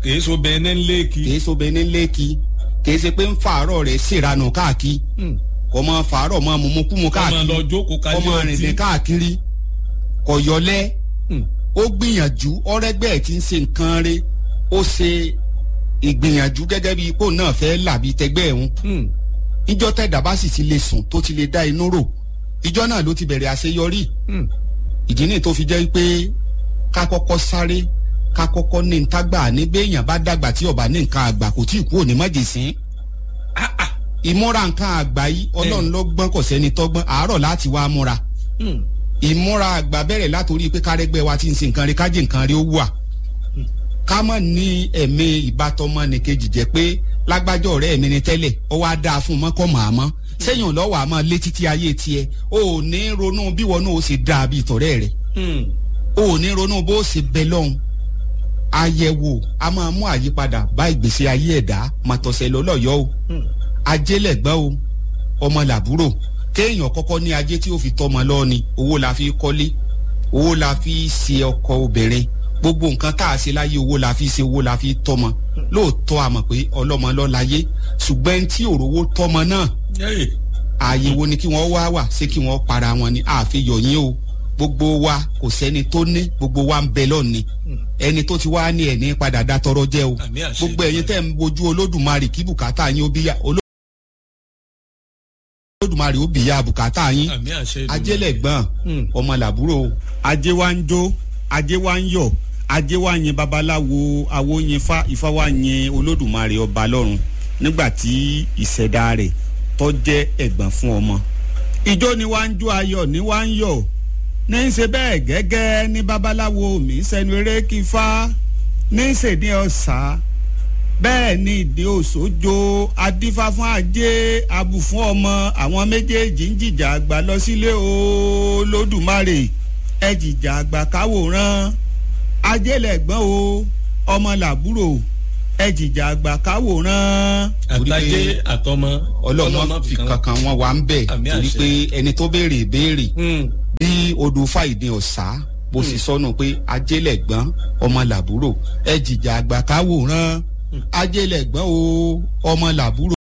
kìí so bẹ́ẹ̀ ní lẹ́ẹ̀kì. kìí so bẹ́ẹ̀ ní lẹ́ẹ̀kì kìí ṣe pé ń fàárọ̀ rẹ̀ ṣèranù káàkiri kò mọ fàárọ̀ mọ mumukumu káàkiri ọmọ lọ jókòó kò kájí mọ rìnrìn káàkiri kò yọlẹ́ ó gbìyànjú ọ̀rẹ́gbẹ́ ẹ̀ tí ń ṣe nǹkan rẹ̀ ó ṣe ìgbìyànjú gẹ́gẹ́ bí ipò náà fẹ́ làbí tẹgbẹ́ ẹ̀hún ìjọ tẹ̀dá bá sì ti lè sùn tó ti lè dá inú rò ìjọ náà ló ti bẹ̀rẹ̀ àṣeyọrí ìdí nìyí tó fi jẹ́ pé ká kọ́kọ́ sáré ká kọ́kọ́ ní ń tágbà ní béèyàn bá dàgbà tí ọba ní nǹkan àgbà kò tí ì kú òní májèsín ìmúra nǹkan àgbà yìí ọlọ́run ló gbọ́n kò sẹ́ni tọ́gbọ́n àárọ̀ láti wá múra ìmúra àgbà bẹ̀rẹ̀ látòrí pé kárẹ́gbẹ́ wa ti ń ṣe nǹkan rí kájí nǹkan rí ó wà ká mọ̀ ní ẹ̀mí ìbátọmọ nìkejì jẹ́ pé lágbájọ́ ọ̀rẹ́ mi ni tẹ́lẹ̀ ọ wá dáa fún un mọ́kọ́ màámọ́ sẹ́yìn lọ́wọ́ àmọ́ lé títí ayé tiẹ̀ o ò ní ronú bí wọn náà ó ṣe dáa bí ìtọ̀rẹ́ rẹ̀ o ò ní ronú bó ṣe bẹ lọ́hùn àyẹ̀wò a máa mú àyípadà bá ìgbésí ayé ẹ̀dá màtọ̀sẹ̀ lọ́lọ́yọ́ o ajélẹ̀gbọ́n o ọmọ làbúrò kéèyàn kọ́kọ́ ní ajé tí ó fi tọ́mọ lọ́ọ̀ni owó la fi kọ́lé owó la fi ṣe ọkọ obìnrin gbogbo nǹkan tá a ṣe láyé owó la fi ṣe owó la fi tọ́mọ lóòótọ́ a mọ̀ pé ọlọ́mọ ló láyé ṣùgbọ́n tí òrówó tọ́mọ náà ààyè wo ni kí wọ́n wá wà ṣé kí wọ́n para wọn ni àfihàn yín o gbogbo wa kò sẹ́ni tó ní gbogbo wa ń bẹ lọ́ọ̀ni ẹni tó ti wá ní ẹ̀ ní padà dá tọrọ jẹ́ o gbogbo ẹ̀yin tẹ́ ń wojú olódùmarè kí bùkátà yín ó bí yá olódùmarè ó bí yá bùkátà yín ajẹ́lẹ̀gbọ́n ọmọ làbúrò ajé wa ń jó ajé wa ń yọ̀ ajé wa yin babaláwo awo yin fa ifá wa yin olódùmarè ọba lọ́run nígbà tí ìṣẹ̀dá rẹ̀ tó jẹ́ ẹ̀gbọ́n fún ọmọ ìjó ni wá ń jó ayọ̀ ni wá ń yọ̀ ní í ṣe bẹ́ẹ̀ gẹ́gẹ́ ní babaláwo mi sẹ́nu eré kí fá ní í ṣe ní ọ̀sà bẹ́ẹ̀ ni ìdí òṣòjo adífá fún ajé abù fún ọmọ àwọn méjèèjì ń jìjà àgbà lọ sílé olódùmarè ẹ jìjà àgbà káwòrán ajélẹ̀gbọ́n o ọmọ làbúrò ẹ jìjà àgbà káwòrán. àtàjé àtọmọ ọlọ́mọ fi kankan wọn wà ń bẹ̀ torí pé ẹni tó béèrè béèrè bí odò fàìdí ọ̀sá bó sì sọnù pé ajélẹ̀gbọ́n ọmọ làbúrò ẹ jìjà àgbà káwòrán ajélẹ̀gbọ́n o ọmọ làbúrò.